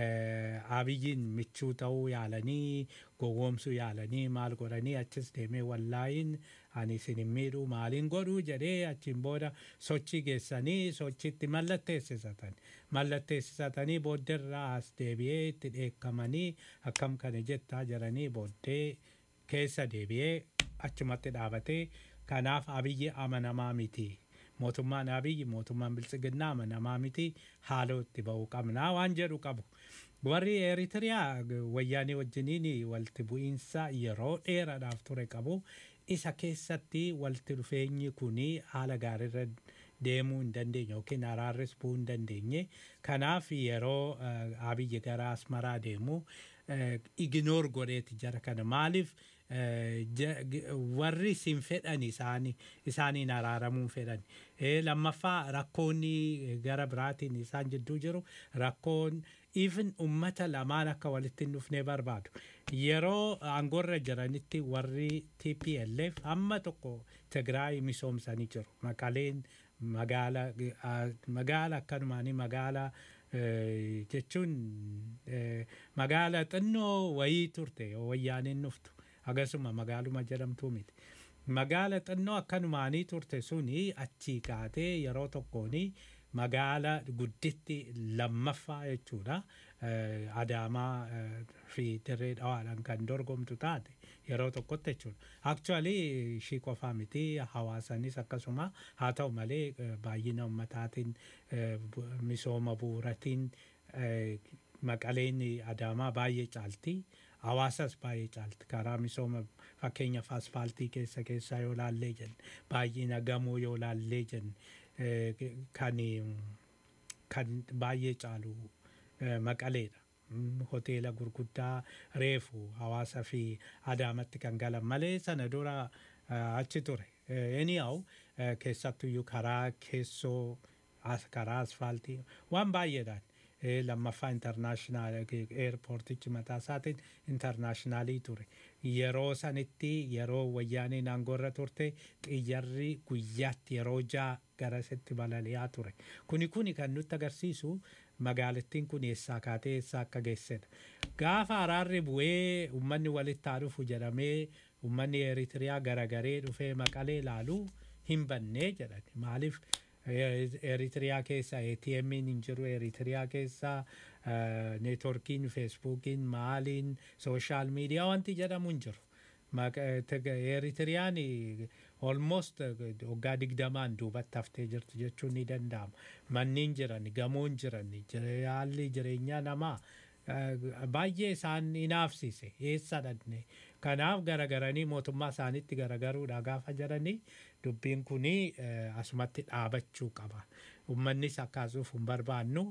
abiyyiin michuu ta'uu yaalanii gowwoomsuu yaalanii maal godhanii achis deemee wallaayin ani isin hin miidhuu maaliin godhuu jedhee achiin booda sochii geessanii sochiitti mallatteessisatan mallatteessisatanii booddeerraa as deebi'ee itti dheekkamanii akkam kana jettaa jiranii booddee keessa deebi'ee achumatti dhaabatee kanaaf abiyyi amanamaa miti. mootummaan abiyyi mootummaan biltsiginnaa amanamaa miti haaloo itti ba'uu qabnaa waan jedhu qabu. warri eritiriyaa wayyaanii wajjiniin walitti bu'iinsa yeroo dheeraadhaaf ture qabu isa keessatti walitti dhufeenyi kun haala gaariirra deemuu hin dandeenye yookiin araarris bu'uu hin dandeenye kanaaf yeroo abiyyi gara asmaraa deemu iginoor godheeti jara kana maaliif warri isin fedhan isaanii isaaniin araaramuun fedhan lammaffaa rakkoonni gara biraatiin isaan jidduu jiru rakkoon even ummata lamaan akka walitti hin dhufne barbaadu yeroo aangoorra jiranitti warri TPLF amma tokko Tigraay misoomsanii jiru maqaleen magaala magaala akkanumaanii magaala jechuun magaala xinnoo wayii turte wayyaaniin dhuftu akkasuma magaaluma jedhamtuu miti. Magaala xinnoo akkanumaanii turte suni achii kaatee yeroo tokkoon magaala gudditti lammaffaa jechuudha. Adaamaa fi dirree dhawaadhaan kan dorgomtu taate yeroo tokkotti jechuudha. Aktuaalii ishii qofaa miti hawaasanis akkasuma haa ta'u malee baay'ina ummataatiin misooma bu'uuratiin maqaleen adaamaa baay'ee caalti. Hawaasas baay'ee caalti karaa misooma fakkeenyaaf asfaaltii keessa keessaa yoo laallee jenne baay'ina gamoo yoo laallee jenne kan kan baay'ee caalu maqaleedha. Hoteela gurguddaa reefu hawaasa fi adaamatti kan galan malee sana dura achi ture. Anyhow keessattuyyuu karaa keessoo karaa asfaaltii waan baay'eedhaan lammaffaa intarnaashinaal eerpoortichi mataa isaatiin intarnaashinaalii ture. Yeroo sanitti yeroo wayyaaniin aangoorra turte xiyyarri guyyaatti yeroo ja'a garasitti balali'aa ture. Kuni kuni kan nutti agarsiisu magaalattiin kun eessaa kaatee eessaa akka geessedha. Gaafa araarri bu'ee uummanni walitti haa dhufu jedhamee uummanni Eritiriyaa garagaree dhufee maqalee ilaaluu hin bannee jedhan. Maaliif Eritiriyaa keessa ATM hin jiru Eritiriyaa keessa neetworkiin feesbuukiin maaliin sooshaal miidiyaa wanti jedhamu hin jiru. Eritiriyaan almost waggaa digdamaan duubatti haftee jirti jechuun ni danda'ama. Manniin jiran, gamoon jiran, haalli jireenyaa namaa baay'ee isaan hinaafsise eessa dhanne. Kanaaf garagaranii mootummaa isaaniitti garagaruudha gaafa jedhanii dubbiin kuni asumatti dhaabachuu qaba. Uummannis akkaasuuf hin barbaannu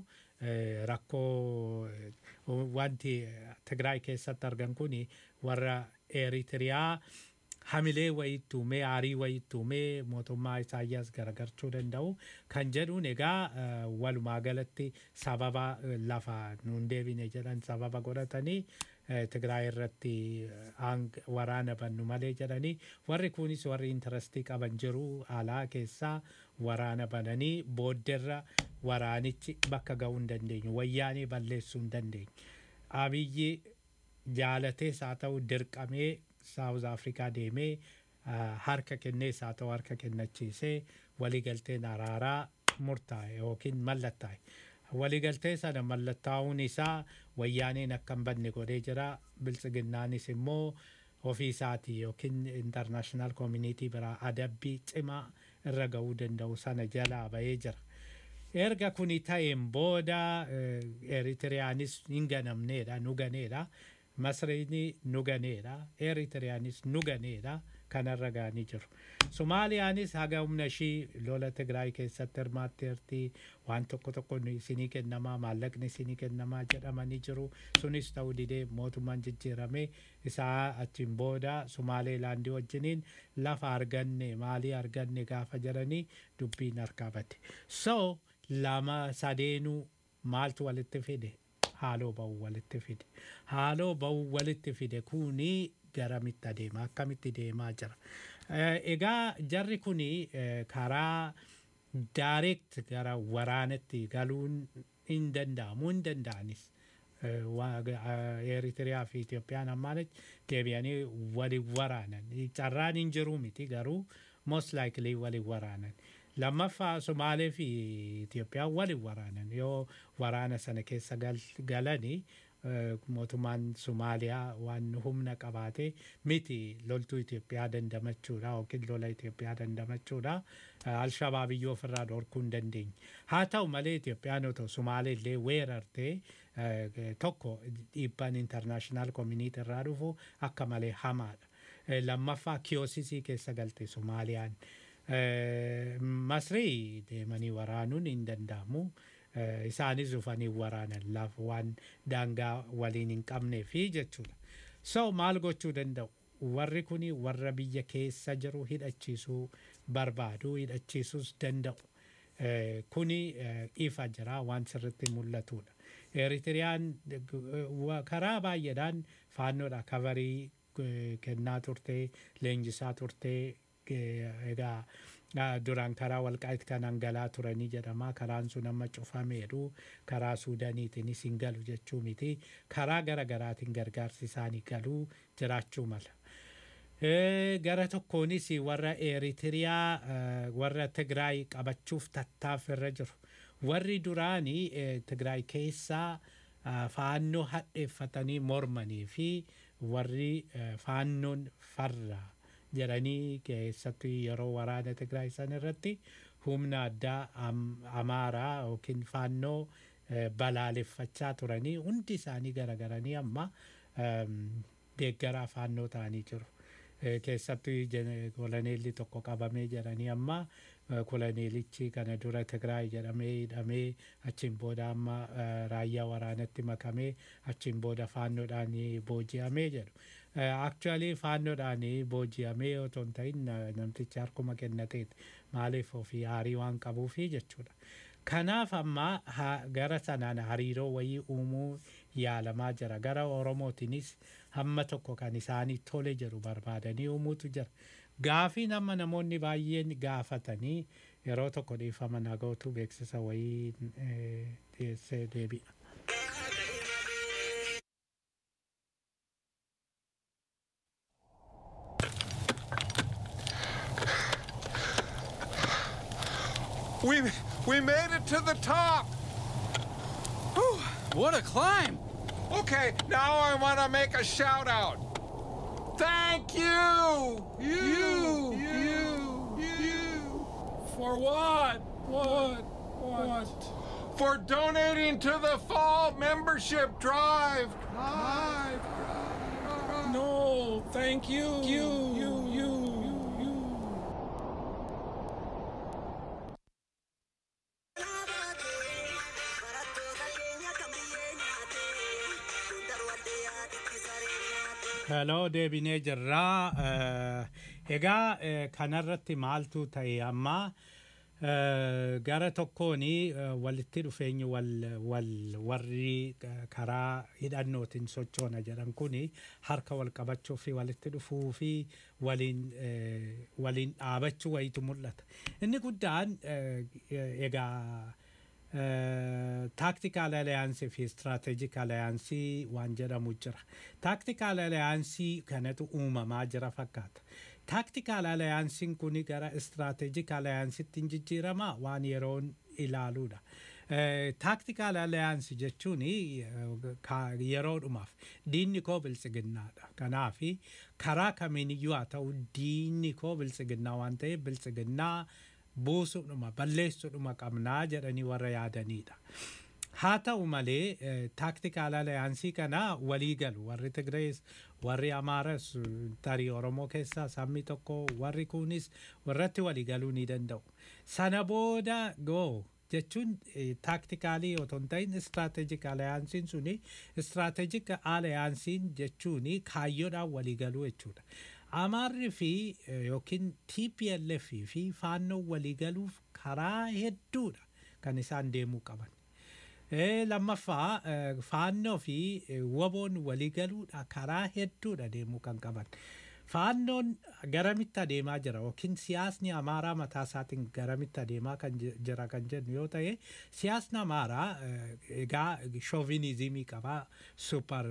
rakkoo wanti Tigraay keessatti argan kuni warra Eritiriyaa hamilee wayitti uumee aarii wayitti uumee mootummaa Isaayyaas garagarchuu danda'u kan jedhuun egaa walumaa galatti sababa lafa nuun deebine jedhan sababa godhatanii Tigraay irratti waraana bannu malee jedhanii warri kunis warri intarastii qaban jiru alaa keessaa waraana bananii boodderra waraanichi bakka ga'uu hin dandeenyu wayyaanii balleessuu hin dandeenyu. Abiyyi jaalatees haa ta'u dirqamee saawuz afrikaa deemee harka kennees haa ta'u harka kennachiisee waliigalteen araaraa murtaa'e yookiin mallattaa'e. Waliigaltee sana mallattaa'uun isaa wayyaaneen akka hin banne godhee jira. Biltsiginnaanis immoo ofii isaatii yookiin intarnaashinaal koomuniitii biraa adabbii cimaa irra ga'uu danda'u sana jalaa bahee jira. Erga kuni ta'een booda Eritiriyaanis hin ganamneedha, nu ganeedha. Masriini nu ganeedha. Eritiriyaanis nu ganeedha. Kanarra ga'anii jiru. Sumaaliyaanis haga humna ishii lola Tigraay keessatti hirmaatteerti. Waan tokko tokko isinii kennamaa maallaqni isinii kennamaa jedhamanii jiru. Sunis ta'uu didee mootummaan jijjiirame isaa achiin booda Sumaaleelaandii wajjiniin lafa arganne maalii arganne gaafa jedhanii dubbiin harkaa bate. So lama sadeenuu maaltu walitti fide? Haaloo ba'uu walitti fide. Haaloo ba'uu walitti fide kuni garamitti adeema akkamitti deemaa jira. Egaa jarri kuni karaa direct gara waraanatti galuun hin danda'amu hin danda'anis. Eritiriyaa fi Itoophiyaan ammaanitti deebi'anii waliin waraanan. Carraan hin jiru miti garuu most likely waliin waraanan. Lammaffaa Somaalee fi Itoophiyaan waliin waraanan yoo waraana sana keessa galanii eh, mootummaan Somaaliyaa waan humna qabaate miti loltuu Itoophiyaa dandamachuudha yookiin lola Itoophiyaa dandamachuudha. Eh, Alshabaabiyyoo ofirraa dhorkuu hin dandeenye. Haa ta'u malee Itoophiyaan otoo Somaalee illee weerartee eh, tokko dhiibbaan intarnaashinaal koominiitii irraa dhufu akka malee hamaadha. Eh, Lammaffaa kiyoosisii keessa galte Somaaliyaan. Eh, Masrii deemanii waraanuun hin danda'amu. Eh, Isaanis dhufanii waraanan lafa waan daangaa waliin hin qabnee fi jechuudha. So maal gochuu danda'u? Warri kun warra biyya keessa jiru hidhachiisuu barbaadu hidhachiisuus danda'u. Eh, Kuni eh, ifa jira waan sirriitti mul'atudha. Eritiriyaan wa- karaa baay'eedhaan faannoodha kabarii eh, kennaa turtee leenjisaa turtee eh, egaa ah, duraan karaa walqaa'itti kan hangalaa turanii jedhama karaan sun amma cufameedhu karaa suudaniitiinis hin galu jechuu miti karaa gara garaatiin gargaarsi isaanii galuu jiraachuu mala. Eh, gara tokkoonis warra eritiriyaa eh, warra tigraay qabachuuf tattaaffirra jiru warri duraanii eh, tigraay keessaa ah, faannoo hadheeffatanii mormanii fi warri eh, faannoon farra jedhanii keessattuu yeroo waraana tigraay san irratti humna addaa am- amaaraa yookiin faannoo eh, balaaleffachaa turanii hundi isaanii garagaranii amma ehm, deeggaraa faannoo ta'anii jiru. Eh, keessattuu jene- koloneelli tokko qabamee jedhanii amma eh, koloneelichi kana dura Tigraay jedhamee hidhamee achiin booda amma eh, raayyaa waraanatti makamee achiin booda faannoodhaan booji'amee jedhu. Actually faannoodhaan booji'amee otoo hin ta'in na- namtichi harkuma kennateeti maaliif ofii aarii waan qabuufi jechuudha. Kanaaf amma ha- gara sanaan hariiroo wayii uumuu yaalamaa jira. Gara Oromootiinis hamma tokko kan isaanii tole jedhu barbaadanii uumuutu jira. Gaafiin amma namoonni baay'een gaafatanii yeroo tokko dhiifama nagootu beeksisa wayii eh, dhiyeessee deebi'a. We we made it to the top. Whew. What a climb! Okay, now I want to make a shout out. Thank you. You. You. You. For what? What? What? For donating to the fall membership drive. Drive. No, thank you. You, you, you, you, you. Hello deebinee jirraa. Eh, Egaa eh, kanarratti maaltu ta'e amma eh, gara tokkooni eh, walitti dhufeenyi wal, wal warri eh, karaa hidhannootiin sochoona jedhan kuni harka wal qabachuu fi walitti dhufuu fi waliin eh, waliin dhaabachuu wayitu mul'ata. Inni guddaan eh, egaa taaktikal aliyaansii fi istiraatejik aliyaansii waan jedhamu jira. Taaktikal aliyaansii kanatu uumamaa jira fakkaata. Taaktikal aliyaansiin kun gara istiraatejik aliyaansiitti hin jijjiirama waan yeroon ilaaluudha. Taaktikal aliyaansii jechuun yeroodhumaaf diinni koo biltsiginnaadha. Kanaaf karaa kamiiniyyuu haa ta'u diinni koo biltsiginnaa waan ta'eef biltsiginnaa buusuudhuma balleessuudhuma qabnaa jedhanii warra yaadanidha. Haa ta'u malee taaktikal aliyaansii kana walii galu warri Tigrees warri Amaaras tarii Oromoo keessaa sabni tokko warri kunis warratti walii galuu ni danda'u. Sana booda goo jechuun taaktikaalii otoo hin ta'in istiraatejik aliyaansiin suni istiraatejik aliyaansiin jechuun kaayyoodhaan walii galuu jechuudha. Amaarri fi yookiin TPLF fi faannoo waliigaluuf karaa hedduudha kan isaan deemuu qaban. Lammaffaa faannoo fi waboon waliigaluudha karaa hedduudha deemuu kan qaban. Faannoon garamitti adeemaa jira yookiin siyaasni amaaraa mataa isaatiin garamitti adeemaa kan jira kan jennu yoo ta'e siyaasni amaaraa egaa shoovinizimii qabaa super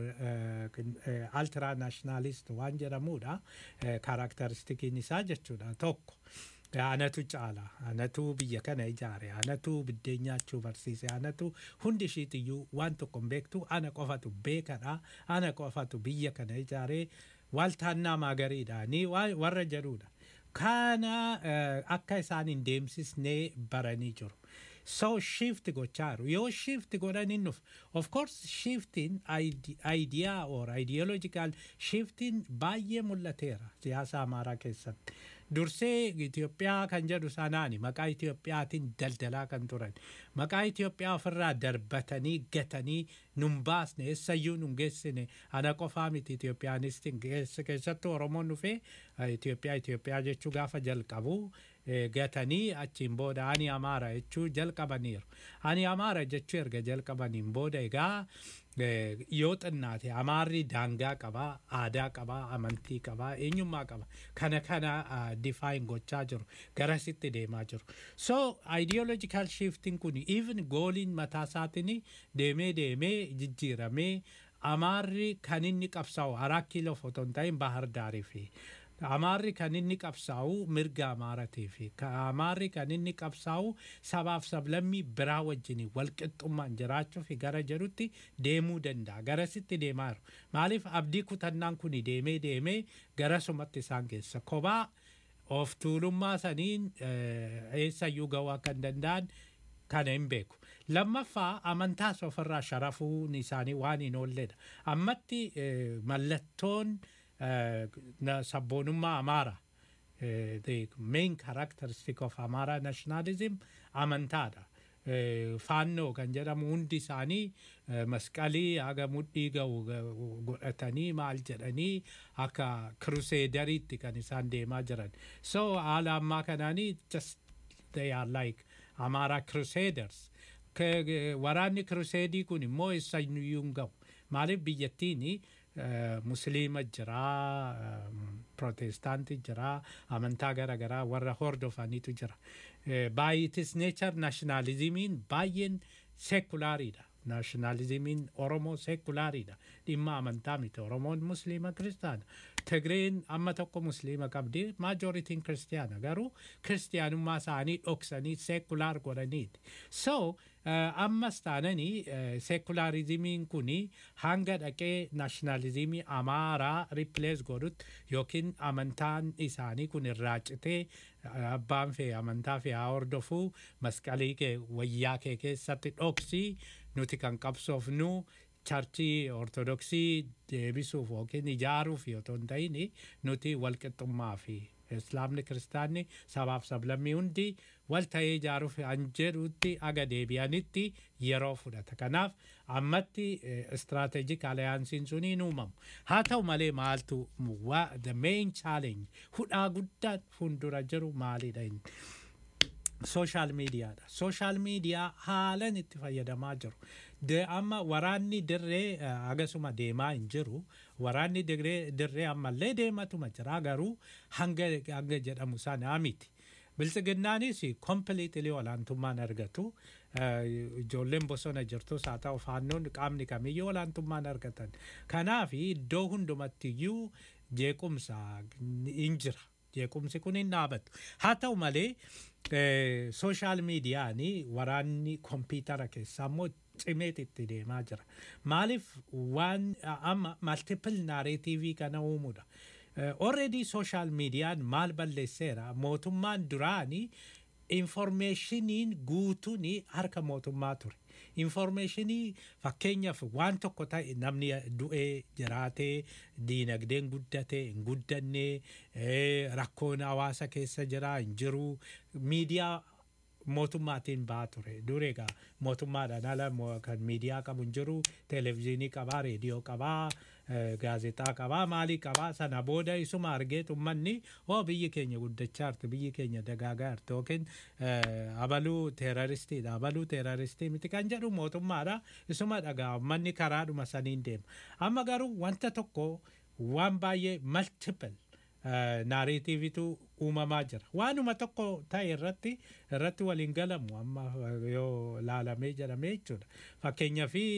altira naashinaalisti waan jedhamudha kaarakteristikiin isaa jechuudha tokko. anatu caala anatu biyya kana ijaare anatu biddeen nyaachuu barsiise anatu hundi ishiitiyyuu waan tokko hin beektu ana qofatu beekadha ana qofatu biyya kana ijaare waaltaannaa maagariidha ni wa- warra jedhudha kana eh, akka isaan hin deemsisnee baranii jiru so shift gochaaru yoo shift godhan hin dhufu of course shifting ide- idea or ideological shifting baay'ee mul'ateera siyaasa amaaraa keessatti dursee Itoophiyaa kan jedhu sanaani maqaa Itoophiyaatiin daldalaa kan turan maqaa Itoophiyaa ofirraa darbatanii gatanii nun baasne eessayyuu nun geessine ana qofaa miti Itoophiyaanistiin keessattuu Oromoon dhufee eh, Itoophiyaa Itoophiyaa jechuu gaafa jalqabu eh, gatanii achiin booda ani amaara jechuu jalqabaniiru ani amaara jechuu erga jalqabaniin booda egaa eh, yoo xinnaate amaarri daangaa qabaa aadaa qabaa amantii qabaa eenyummaa qaba kana kana difaayin gochaa jiru garasitti deemaa jiru so ideological shifting kun even gooliin mataa isaatiin deemee deemee jijjiiramee amaarri kan inni qabsaa'u araa kiiloo foton ta'in bahar daarii fi amaarri kan inni qabsaa'u mirga amaaratii fi amaarri kan inni qabsaa'u sabaaf sablammii biraa wajjin walqixxummaan jiraachuu fi gara jedhutti deemuu danda'a garasitti deemaa jiru maaliif abdii kutannaan kun deemee deemee garasumatti isaan keessa kophaa of tuulummaa saniin eh, eessayyuu ga'uu akka hin danda'an kana hin beeku lammaffaa amantaas ofirraa sharafuun isaanii waan hin oolledha ammatti eh, mallattoon eh, na- sabboonummaa amaara eh, the main characteristic of amara nationalism amantaadha Eh, faannoo kan jedhamu hundi isaanii eh, masqalii haga mudhii ga'u ga- godhatanii maal jedhanii akka kruseedariitti kan isaan deemaa jiran so haala ammaa kanaanii just they are like amara crusaders Ke- ge- waraanni kruseedii kun immoo eessayyuu hin ga'u maaliif biyyattiin musliima jiraa em, protestaanti jiraa amantaa gara garaa warra hordofaniitu jira Eh, baay'itis neechar naashinaalizimiin baay'een seekulaariidha naashinaalizimiin oromoo seekulaariidha dhimma amantaa miti oromoon musliima kiristaana tigreen amma tokko musliima qabdi maajoritiin kiristiyaana garuu kiristiyaanummaa isaanii dhoksanii seekulaar godhaniiti so eh, ammas taananii eh, seekularizimiin kuni hanga dhaqee naashinaalizimii amaaraa ripilees godhutti yookiin amantaan isaanii kun irraa citee eh, abbaan fee amantaa fee haa hordofuu masqalii kee wayyaa kee keessatti dhoksii nuti kan qabsoofnu charchii ortodoksii deebisuuf yookiin ijaaruuf yoo ta'u hin ta'in nuti walqixxummaa fi islaamni kiristaanni sabaaf sablammii hundi wal ta'ee ijaaruuf an jedhutti aga deebi'anitti yeroo fudhata kanaaf ammatti istiraatejik aliyaansiin sun hin uumamu haa ta'u malee maaltu wa- the main challenge hudhaa guddaan fuuldura jiru maalidha inni sooshaal miidiyaadha sooshaal miidiyaa haalan itti fayyadamaa jiru De- amma waraanni dirree eh, agasuma deemaa hin jiru waraanni dirree dirree ammallee deematuma jira garuu hanga hanga jedhamu sanaa miti biltsiginnaanis kompiliitilii olaantummaan argatu Eh, ijoolleen bosona jirtus haa ta'u faannoon qaamni kamiyyuu olaantummaan argatan kanaaf iddoo hundumattiyyuu jeequmsa hin jira jeequmsi kun hin dhaabatu haa ta'u malee sooshaal miidiyaan waraanni kompiitara keessaa immoo cimeet itti deemaa jira maaliif waan amma maltipil naareetiivii kana uumuudha already sooshaal miidiyaan maal balleesseera mootummaan duraanii informeeshiniin guutuun harka mootummaa ture informeeshinii fakkeenyaaf waan tokko ta'e namni du'ee jiraatee diinagdeen guddatee hin guddanne eh, rakkoon hawaasa keessa jira hin jiru miidiyaa mootummaatiin ba'aa ture dur egaa mootummaadhaan ala mo- kan miidiyaa qabu hin jiru televezyiinii qabaa reediyoo qabaa eh, gaazexaa qabaa maalii qabaa sana booda isuma argeet ummanni oo biyyi keenya guddachaa jirti biyyi keenya dagaagaa jirti yookiin eh, abaluu teeraristiidha abaluu teeraristii miti kan jedhu mootummaadha isuma dhagaa ummanni karaadhuma saniin deema amma garuu wanta tokko waan baay'ee multiple naareetiivitu uumamaa jira waanuma tokko ta'e irratti irratti waliin galamu amma yoo laalamee jedhamee jechuudha fakkeenyaa fi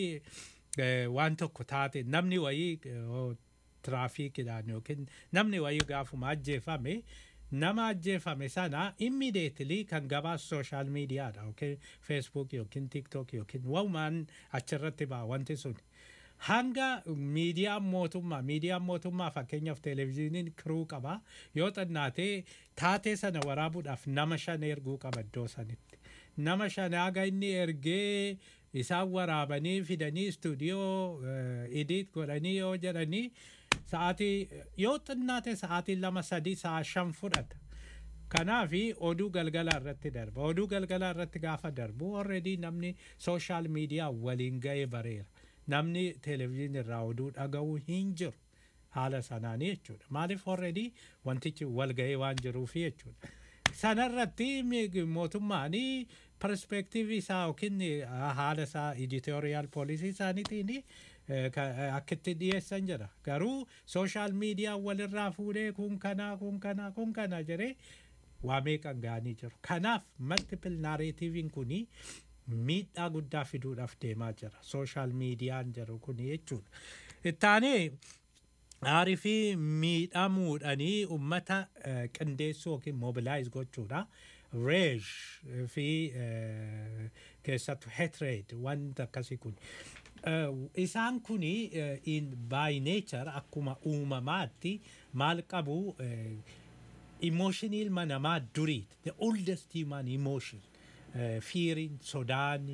waan tokko taate namni wayii eh, oo tiraafiikidhaan yookiin namni wayii gaafuma ajjeefame nama ajjeefame sana immediately kan gabaas social miidiyaadha yookiin facebook yookiin tiktok yookiin walumaan achirratti ba'a wanti sun hanga miidiyaan mootummaa miidiyaan mootummaa fakkeenyaaf televezyiiniin kiruu qaba yoo xinnaatee taatee sana waraabuudhaaf nama shan erguu qaba iddoo sanitti nama shan haga inni ergee isaan waraabanii fidanii istuudiyoo idiit godhanii yoo jedhanii sa'aatii yoo xinnaate sa'aatii lama sadii sa'a shan fudhata. Kanaafi oduu galgalaa irratti darba. Oduu galgalaa irratti gaafa darbu already namni sooshaal miidiyaa waliin ga'ee bareera. Namni televezyiinii irraa oduu dhaga'uu hin jiru. Haala sanaanii jechuudha. Maaliif already wantichi wal ga'ee waan jiruufi jechuudha. Sanarratti mootummaan perspektiivii isaa yookiin haala isaa editorial poolisii isaaniitiin akkitti dhiyeessan jira. Garuu sooshaal miidiyaa walirraa fuudhee kun kanaa kun kanaa kun kana jedhee waa meeqan ga'anii jiru. Kanaaf multiple narratiiviin kuni miidhaa guddaa fiduudhaaf deemaa jira. Sooshaal miidiyaan jiru kuni jechuudha. Ittaanee aarii fi miidhamuudhanii ummata qindeessuu yookiin mobilaayiz gochuudha. Reej fi keessattuu hatred wanta akkasii kun. Isaan kuni in by nature akkuma uumamaatti maal qabu emotion ilma namaa duriiti. The oldest human emotion. Fiiriin, sodaan,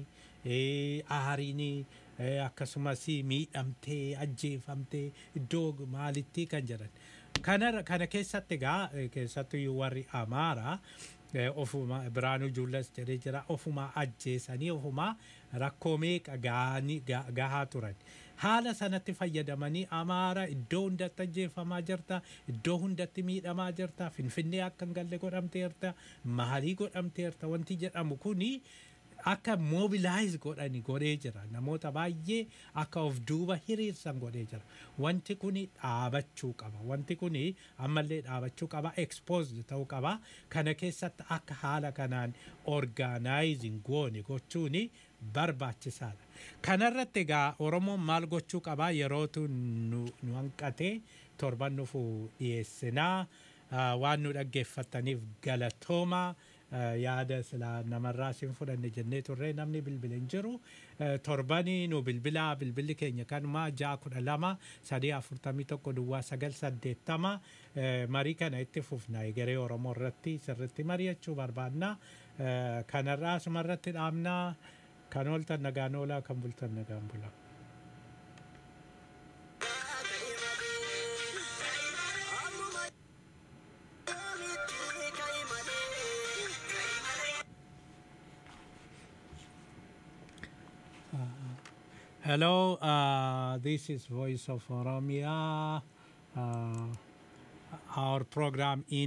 aariin akkasumas miidhamtee, ajjeefamtee iddoo maalitti kan jedhan. Kana kana keessatti egaa keessattuu warri amaaraa ofuma biraanuu juullas jedhee jira ofuma ajjeesanii ofuma rakkoo meeqa gahaa turan. Haala sanatti fayyadamanii amaara iddoo hundatti ajjeefamaa jirta iddoo hundatti miidhamaa jirta finfinnee akka hin galle godhamteerta maalii godhamteerta wanti jedhamu kuni akka mobilaayiz godhani godhee jira namoota baay'ee akka of duuba hiriirsan godhee jira wanti kuni dhaabachuu qaba wanti kuni ammallee dhaabachuu qaba exposed ta'uu qaba kana keessatti akka haala kanaan orgaanaayizing goone gochuuni barbaachisaadha kanarratti egaa oromoon maal gochuu qaba yerootu nu hanqatee torban nufu dhiyeessinaa waan nu dhaggeeffattaniif galatoomaa yaada silaa namarraa sin fudhanne jennee turre namni bilbila hin jiru torbanii nu bilbilaa bilbilli keenya kanuma ja'a kudha lama sadii afurtamii tokko duwwaa sagal saddeettama marii kana itti fufna egeree oromoo irratti sirritti mari'achuu barbaadna kanarraa asuma irratti dhaabnaa kan ooltan nagaan oolaa kan bultan nagaan bulaa. Hello, uh, this is Voice of Oromia. Uh, our program in